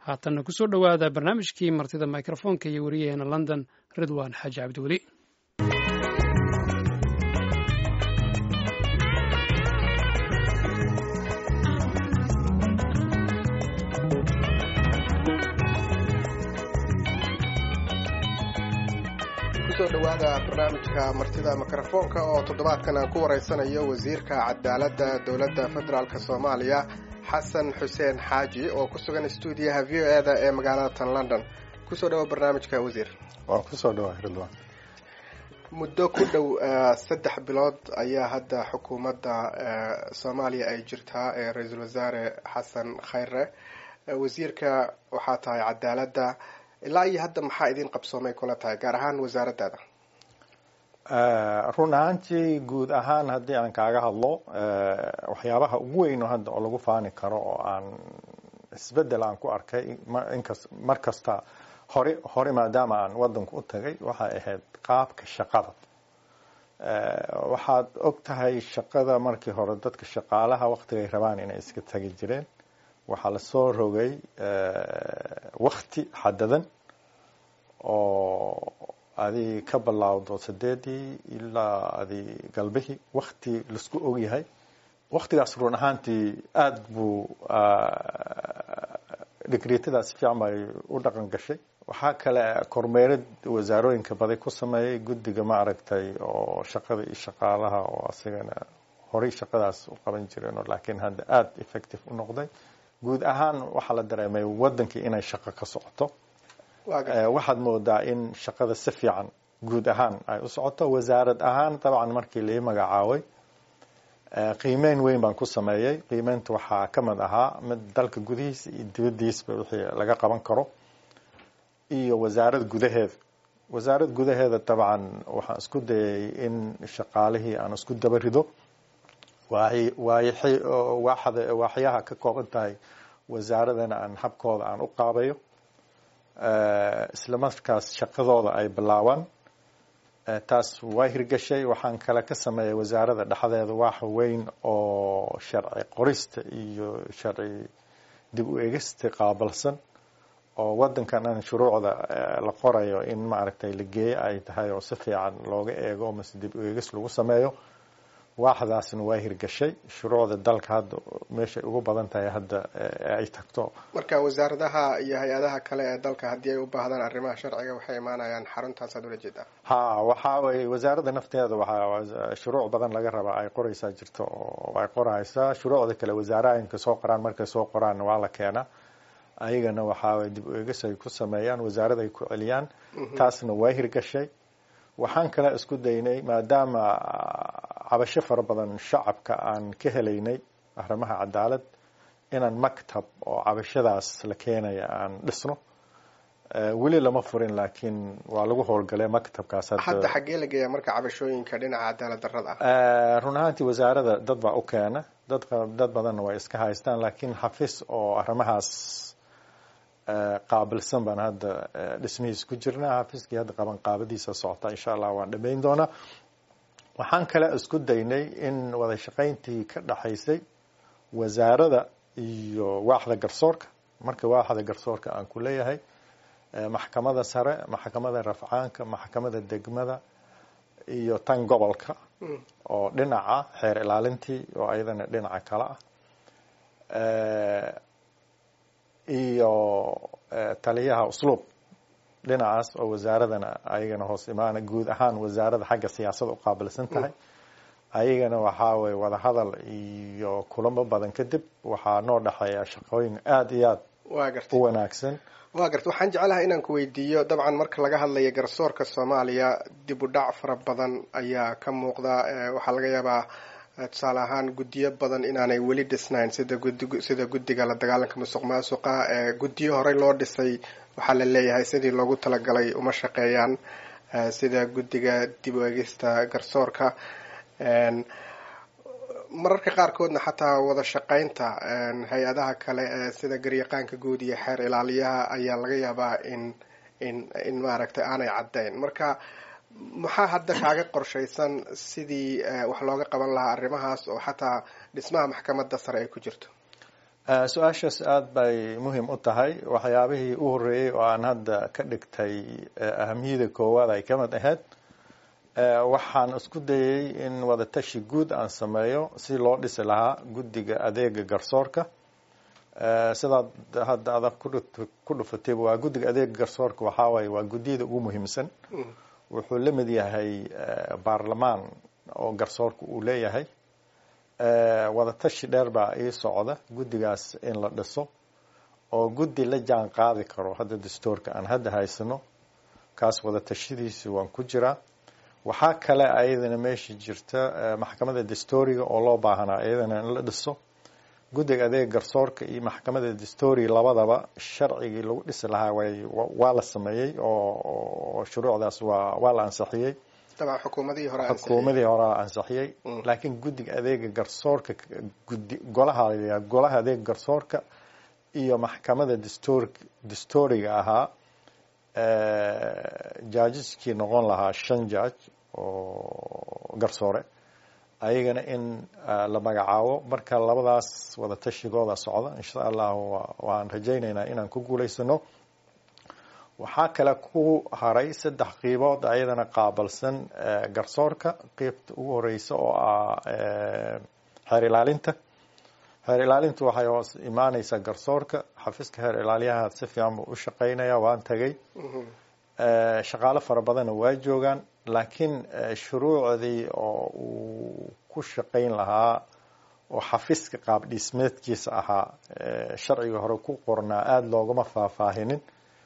haatanna kusoo dhowaada barnaamijkii martida mikrofoonka iyo wariyaheena london ridwan xaaji cabdiweli kusoo dhowaada barnaamijka martida mikrofoonka oo toddobaadkan aan ku wareysanayo wasiirka cadaaladda dowladda federaalk soomaaliya xasan xuseen xaaji oo ku sugan stuudiyaha v o e da ee magaalada tan london kusoo dhawo barnaamijka wasiir waan kusoo dhawa ridwan muddo ku dhow saddex bilood ayaa hadda xukuumadda soomaaliya ay jirtaa ee ra-iisul wasaare xasan khayre wasiirka waxaa tahay cadaaladda ilaa iyo hadda maxaa idin qabsoomay kula tahay gaar ahaan wasaaraddaada run ahaantii guud ahaan haddii aan kaaga hadlo waxyaabaha ugu weyn hadda oo lagu faani karo oo aan isbedel aan ku arkay inkas mar kasta hore hore maadaama aan wadanku u tagay waxay ahayd qaabka shaqada waxaad og tahay shaqada markii hore dadka shaqaalaha waktigay rabaan inay iska tagi jireen waxaa lasoo rogay wakti xadadan oo adi ka bilaawdo sideedii ilaa adi galbihii wakti laisku ogyahay waktigaas run ahaantii aada buu digriitadaas fiican bay u dhaqan gashay waxaa kale kormeerad wasaarooyinka baday ku sameeyey guddiga maaragtay oo shaqada iyo shaqaalaha oo asigana horey shaqadaas u qaban jireen laakiin hadda aada effective u noqday guud ahaan waxaa la dareemay wadankii inay shaqo ka socoto waxaad moodaa in shaqada si fiican guud ahaan ay u socoto wasaarad ahaan dabcan markii lai magacaabay qiimeyn weyn baan ku sameeyey qiimeynta waxaa ka mid ahaa mid dalka gudihiisa iyo dibadiisba wixii laga qaban karo iyo wasaarad gudaheeda wasaarad gudaheeda dabcan waxaan isku dayay in shaqaalihii aan isku daba rido waaxyaha ka kooban tahay wasaaradana aan habkooda aan u qaabayo isla markaas shaqadooda ay bilaabaan taas waa hirgashay waxaan kale ka sameeyay wasaarada dhexdeeda wax weyn oo sharci qorista iyo sharci dib u egista qaabilsan oo wadankan aan shuruucda la qorayo in maaragtay la geeyo ay tahay oo si fiican looga eego mase dib u egis lagu sameeyo waaxdaasna waa hirgashay shuruucda dalka hadda meeshay ugu badan tahay hadda ay tagto marka wasaaradaha iyo hay-adaha kale ee dalka haddii ay u baahdaan arrimaha sharciga waxay imaanayaan xaruntaasaad ula jeedaa ha waxa weye wasaaradda nafteeda waxaa shuruuc badan laga rabaa ay qoraysaa jirto oo ay qoraysaa shuruucda kale wasaarooyinka soo qoraan markay soo qoraanna waa la keenaa ayagana waxaa dib u egis ay ku sameeyaan wasaarada ay ku celiyaan taasna waa hirgashay waxaan kale isku daynay maadaama cabasho fara badan shacabka aan ka helaynay arrimaha cadaalad inaan maktab oo cabashadaas la keenaya aan dhisno weli lama furin laakiin waa lagu howlgalay maktabkaas hadda xaggee la geeyaa marka cabashooyinka dhinaca cadaalad darrada ah run ahaantii wasaarada dad baa u keena dad dad badanna way iska haystaan laakiin xafiis oo arrimahaas qaabilsan baan hadda dhismihiis ku jirnaa xafiiskii hadda qaban qaabadiisa socota insha allah waan dhamayn doonaa waxaan kale isku daynay in wada shaqayntii ka dhaxaysay wasaarada iyo waaxda garsoorka marka waaxda garsoorka aan ku leeyahay maxkamada sare maxkamada rafcaanka maxkamada degmada iyo tan gobolka oo dhinaca xeer ilaalintii oo ayadana dhinaca kale ah iyo taliyaha usluub dhinacaas oo wasaaradana ayagana hoos imaana guud ahaan wasaarada xagga siyaasada u qaabilsan tahay ayagana waxaa weye wadahadal iyo kulamo badan kadib waxaa noo dhexeeya shaqooyin aada iyo aada u wanaagsan waa garta waxaan jeclahay inaan ku weydiiyo dabcan marka laga hadlayo garsoorka soomaaliya dib u dhac fara badan ayaa ka muuqda waxaa laga yaabaa tusaale ahaan guddiyo badan inaanay weli dhisnayn sida gudi sida guddiga la dagaalanka musuq maasuqa guddiyo horey loo dhisay waxaa la leeyahay sidii loogu talagalay uma shaqeeyaan sida guddiga dib u egista garsoorka mararka qaarkoodna xataa wada shaqaynta hay-adaha kale ee sida garyaqaanka guud iyo xeer ilaaliyaha ayaa laga yaabaa in in in maaragtay aanay caddayn marka maxaa hadda kaaga qorshaysan sidii wax looga qaban lahaa arrimahaas oo xataa dhismaha maxkamadda sare ay ku jirto su-aashaas aada bay muhiim u tahay waxyaabihii u horreeyey oo aan hadda ka dhigtay ahamiyada koowaad ay ka mid ahayd waxaan isku dayey in wadatashi guud aan sameeyo si loo dhisi lahaa guddiga adeega garsoorka sidaad hadda adag ku dhufatayba waa guddiga adeega garsoorka waxaa waaye waa guddiyada ugu muhiimsan wuxuu la mid yahay baarlamaan oo garsoorka uu leeyahay wadatashi dheer baa ii socda guddigaas in la dhiso oo guddi la jaan qaadi karo hadda dastuurka aan hadda haysano kaas wadatashadiisi waan ku jiraa waxaa kale ayadana meesha jirta maxkamadda dastuuriga oo loo baahanaa iyadana in la dhiso guddiga adeega garsoorka iyo maxkamadda dastuuriga labadaba sharcigii lagu dhisi lahaa way waa la sameeyey oo shuruucdaas waa waa la ansixiyey xukuumadihii hore xukuumadii hore ansixiyey laakiin guddiga adeega garsoorka gudi golaha golaha adeega garsoorka iyo maxkamadda dastuur dastuuriga ahaa jaajiskii noqon lahaa shan jaaj oo garsoore ayagana in la magacaabo marka labadaas wadatashigooda socda insha allah waan rajaynaynaa inaan ku guulaysano waxaa kale ku haray saddex qiibood ayadana qaabalsan garsoorka qeybta ugu horeysa oo ah xeer ilaalinta xeer ilaalintu waxay hoos imaaneysaa garsoorka xafiiska xeer ilaaliyaha si fiican buu u shaqeynaya waan tagay shaqaalo fara badanna waa joogaan laakiin shuruucdii oo uu ku shaqeyn lahaa oo xafiiska qaab dhismeedkiisa ahaa sharciga hore ku qornaa aada loogama faahfaahinin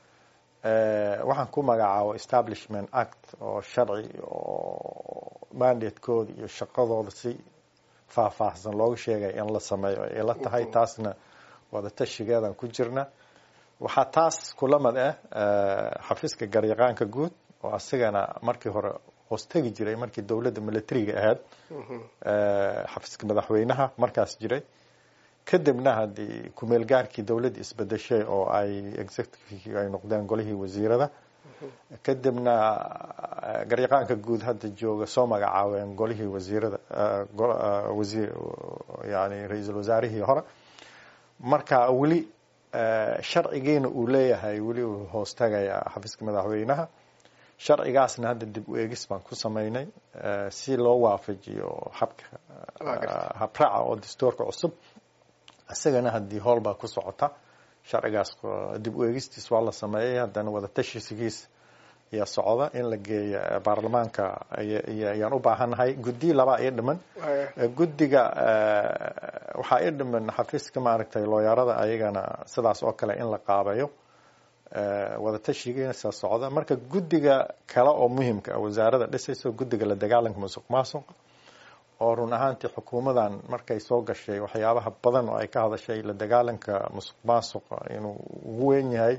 waxaan ku magacaabo establishment act oo sharci oo mandatekooda iyo shaqadooda si faahfaahsan looga sheegaya in la sameeyo ay la tahay taasna wadatashigeedan ku jirna waxaa taas kula mid ah xafiiska garyaqaanka guud oo asigana markii hore hoostegi jiray markii dowladda militariga ahayd xafiiska madaxweynaha markaas jiray kadibna haddii kumeel gaarkii dowladda isbedeshay oo ay executive ay noqdeen golihii wasiirada kadibna garyaqaanka guud hadda jooga soo magacaabeen golihii wasiirada wasiir yani ra-iisul wasaarihii hore marka weli sharcigiina uu leeyahay weli uu hoostagayaa xafiiska madaxweynaha sharcigaasna hadda dib u eegis baan ku sameynay si loo waafajiyo habka habraaca oo dastuurka cusub isagana haddii howl baa ku socota sharcigaas dib u eegistiis waa la sameeyey haddana wadatashigiis ayaa socda in la geeyo baarlamaanka ayaan u baahannahay guddi labaa ii dhiman guddiga waxaa ii dhiman xafiiska maaragtay looyarada ayagana sidaas oo kale in la qaabeeyo wadatashigiina saa socda marka guddiga kale oo muhimka ah wasaarada dhisayso guddiga la dagaalanka musuq maasuqa oo run ahaantii xukuumadan markay soo gashay waxyaabaha badan oo ay ka hadashay la dagaalanka musuq maasuqa inuu ugu weyn yahay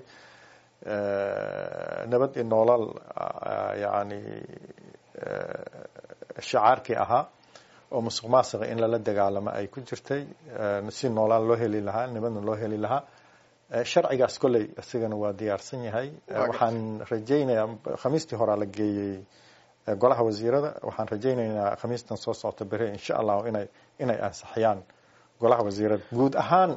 nabad iyo noolal yani shacaarkii ahaa oo musuq maasuqa in lala dagaalamo ay ku jirtay si noolaan loo heli lahaa nabadna loo heli lahaa sharcigaas kolley isigana waa diyaarsan yahay waxaan rajaynayaa khamiistii horaa la geeyey golaha wasiirada waxaan rajaynaynaa khamiistan soo socota bere insha allahu inay inay ansixiyaan golaha wasiirada guud ahaan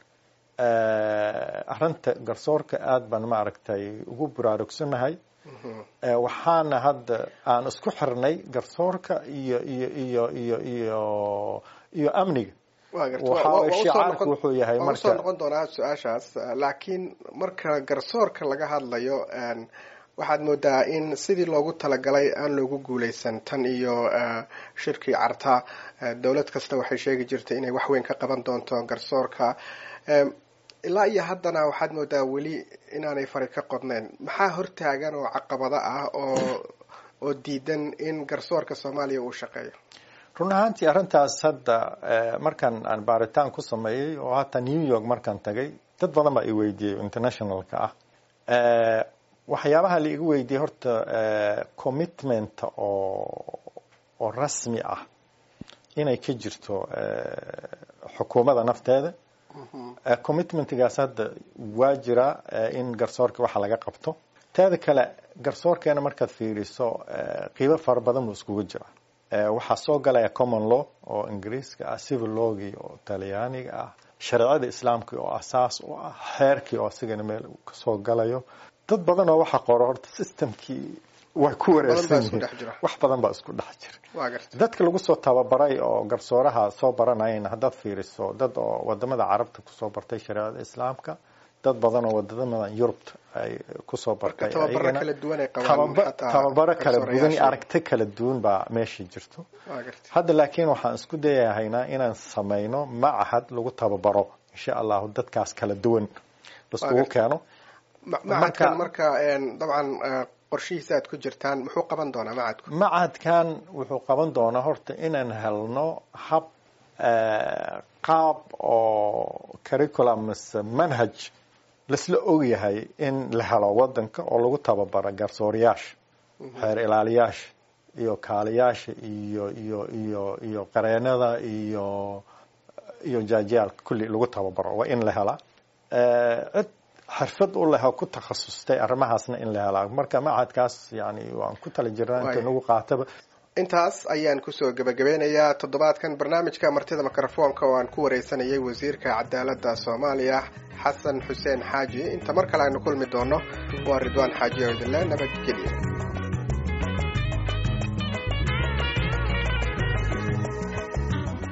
arinta garsoorka aada baan maaragtay ugu buraarugsannahay waxaana hadda aan isku xirnay garsoorka iyo iyo iyo iyo iyo iyo amniga shicaarku wuxuu yahay marka soo noqon doonaa su-aashaas laakiin marka garsoorka laga hadlayo waxaad moodaa in sidii loogu talagalay aan loogu guuleysan tan iyo shirkii carta dowlad kasta waxay sheegi jirtay inay wax weyn ka qaban doonto garsoorka ilaa iyo haddana waxaad moodaa weli inaanay fari ka qodnayn maxaa hortaagan oo caqabado ah oo oo diidan in garsoorka soomaaliya uu shaqeeyo run ahaantii arrintaas hadda markan aan baaritaan ku sameeyey oo hataa new york markaan tagay dad badan baa i weydiiyey internationalka ah waxyaabaha la igu weydiiyey horta commitment oo oo rasmi ah inay ka jirto xukuumadda nafteeda commitmentgaas hadda waa jira in garsoorka waxa laga qabto teeda kale garsoorkeena markaad fiiriso qiibo fara badan buu iskugu jira waxaa soo galaya common law oo ingiriiska ah civil lawgii oo talyaaniga ah shareecada islaamka oo asaas u ah xeerkii oo asigana meel kasoo galayo dad badan oo waxa qoro horta systemkii way ku wareersan yihiin wax badan baa isku dhex jira dadka lagu soo tababaray oo garsooraha soo baranayana haddaad fiiriso dad oo wadamada carabta kusoo bartay shareecada islaamka dad badan oo wadamada yurubta ay kusoo bartay tababaro kala duwan iyo aragti kala duwan baa meesha jirto hadda laakiin waxaan isku dayahaynaa inaan samayno macahad lagu tababaro insha allahu dadkaas kala duwan laiskugu keeno macadkan marka dabcan qorshihiisa aad ku jirtaan muxuu qaban doonaa macadku macadkan wuxuu qaban doonaa horta inaan helno hab qaab oo curriculum mise manhaj laisla ogyahay in la helo wadanka oo lagu tababaro garsooriyaasha xeer ilaaliyaasha iyo kaaliyaasha iyo iyo iyo iyo qareenada iyo iyo jaajiyaalka kulli lagu tababaro waa in la helaa cid xirfad u leh oo ku takhasustay arrimahaasna in la helaa marka macadkaas yani waan ku tala jirnaa inta nagu qaataba intaas ayaan kusoo gebagabeynayaa toddobaadkan barnaamijka martida mikrofoonka oo aan ku wareysanayay wasiirka cadaaladda soomaaliya xasan xuseen xaaji inta mar kale aynu kulmi doono waa ridwaan xaaji oo idinle nabadgelya